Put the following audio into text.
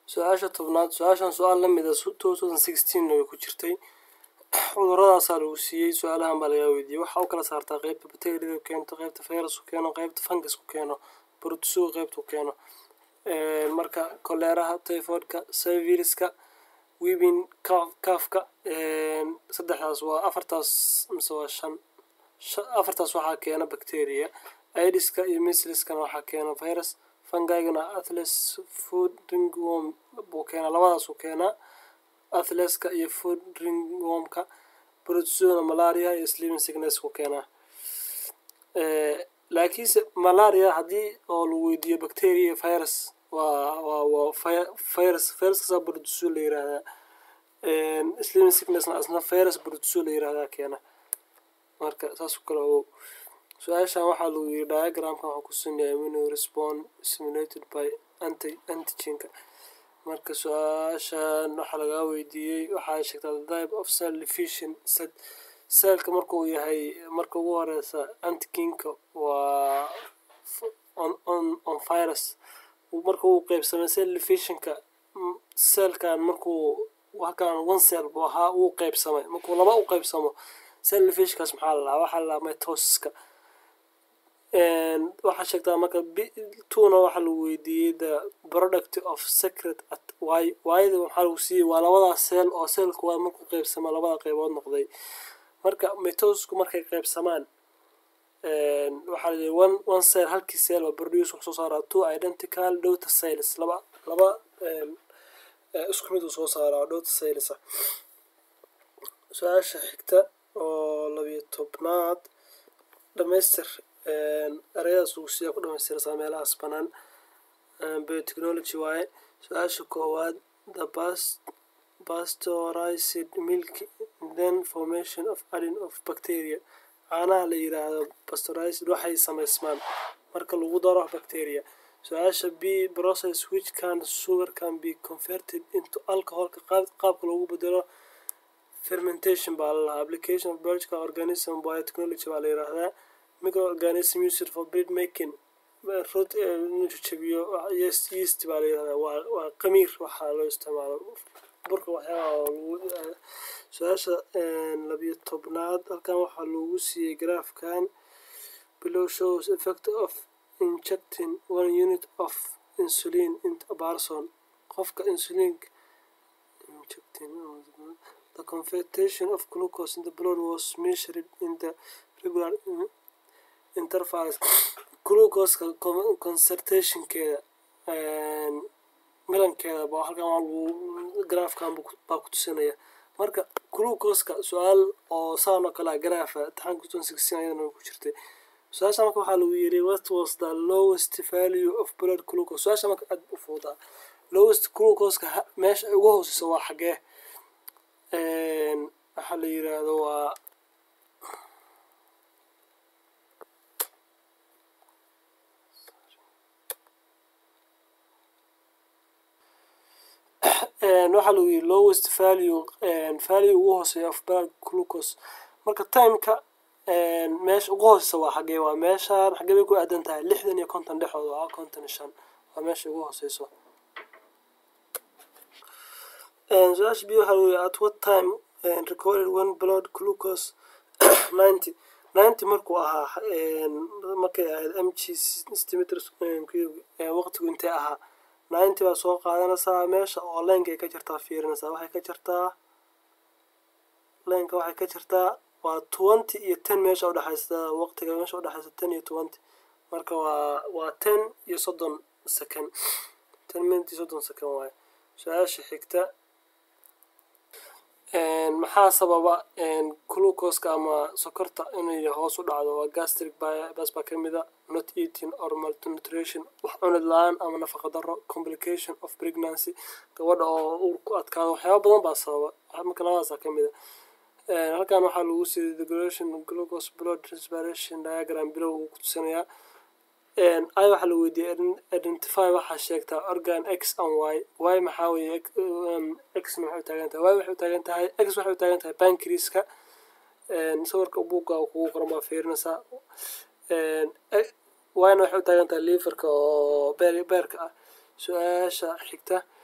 su-aasha tobnaad su-aashan su-aal lamid a two thousand sixteen way ku jirtay cudurradaasaa lagu siiyey su-aalahan baa lagaa weydiiyey waxaa u kala saartaa qeybta bacteriada ku keento qeybta virus ku keeno qeybta fungus ku keeno brotusuga qeybta ku keeno marka koleeraha typhoidka syviriska wibin kaafka saddexdaas waa afartaas mise waa shan afartaas waxaa keena bacteria idiska iyo misliskana waxaa keena virus fangigana athles food ringworm buu keenaa labadaasuu keenaa athleska iyo food ringwormka brotusuna malaria iyo sleeping sickness ku keenaa laakiinse malaria haddii oo lagu weydiiyo bacteria virus waa waa waa virus viruskaasaa brotusu la yiraahdaa sleeping sicknessna asna virus brotusu la yiraahdaa keena marka saas u kale ogow su-aashan waxaa lagu yiri diagramkan waxaa ku sameeya immune response simulated by anti antigenka marka su-aashan waxaa lagaa weydiiyey waxaa sheegtaa the type of cell division set cellka markuu yahay marka ugu horeysa antigenka waa on on on virus marka uu qeybsamay cell divisionka cellkan markuu halkan one cell buu ahaa uu qeybsamay markuu laba u qeybsamo cell divisionkaas maxaa la dhahaa waxaa la dhahaa mitosiska waxaa sheegtaa marka tuna waxaa lagu weydiiyey the product of secret at y yda waxaa lagu siiyey waa labadaas cell oo cellka waa markuu qeybsama labada qeybood noqday marka mitosisku markay qeybsamaan waxaa layihi one one cell halkii cell oo produce wuxuu soo saaraa two identical dota cells laba laba isku mid uu soo saaraa dota cells ah su-aasha xigta oo labiyo tobnaad dhamaystir ereyadaas lagu siiyaa ku dhamaystiraysaa meelahaas banaan biotechnology waaye su-aasha koowaad the past pasteurized milk then formation of adding of bacteria caanaha la yiraahdo pasteurized waxay samaysmaan marka lagu daro bacteria su-aasha b process which can sugar can be converted into alcoholka qaabka loogu bedelo fermentation baa la lahaa application of biological organism biotechnology baa la yiraahdaa microorganism used for bread making rut inuu jajabiyo yeast yeast baa la yirahdaa waa waa qamiir waxaa loo isticmaalo burka waxyaabaha su-aasha labiyo tobnaad halkan waxaa loogu siiyey graafkan below shows effect of injecting one unit of insulin into a person qofka insulin injecting the concentration of glucose in the blood was measured in the regular intervals glucoseka concentrationkeeda milankeeda ba halkan waa lagu graafkan baa ku tusinaya marka glucoska su-aal oo saan oo kale graafa imtixaanka two sixteen ayadana ku jirtay su-aasha marka waxaa lagu yiri what was the lowest value of blood glucose su-aasha marka aad u fuudaa lowest glucoska meesha ugu hooseysa waa xagee waxaa la yiraahdo waa waxaa lagu yiri lowest value value ugu hooseeya of blood glucose marka timeka meesha ugu hooseysa waa xagee waa meeshaan xagee bay ku aadan tahay lixdan iyo konton dhexdooda waa konton iyo shan waa meesha ugu hooseyso su-aasha b waxaa lagu yiri at what time recorded one blood glucose ninety ninety markuu ahaa markay ahayd m g centimeters waqtigu intee ahaa ninety baa soo qaadanaysaa meesha oo leenka ay ka jirtaa fiirinaysaa waxay ka jirtaa leenka waxay ka jirtaa waa twenty iyo ten meesha udhexaysa waqtiga meesha udhexaysa ten iyo twenty marka waa waa ten iyo soddon second ten minute iyo soddon second waaye su-aasha xigta maxaa sababa glucoska ama sokorta inay hoos u dhacdo waa gastric bas baa kamid a not eating or malnutrition wax cunid la-aan ama nafaqa daro complication of pregnancy gabadha oo uur ku adkaado waxyaaba badan baa sababa marka labadaasa kamid a halkan waxaa lagu siiyay regulation glucose blood respiration diagram bilow uu ku tusinayaa i waxaa la weydiiyey identify waxaa sheegtaa organ x and y y maxaa weye x maxay u taagan tahay y waxay u taagan tahay x waxay u taagan tahay bankriska sawirka buugga kugu qoran baa fiirinaysaa yna waxay u taagan tahay liverka oo beer beerka ah su-aasha xigta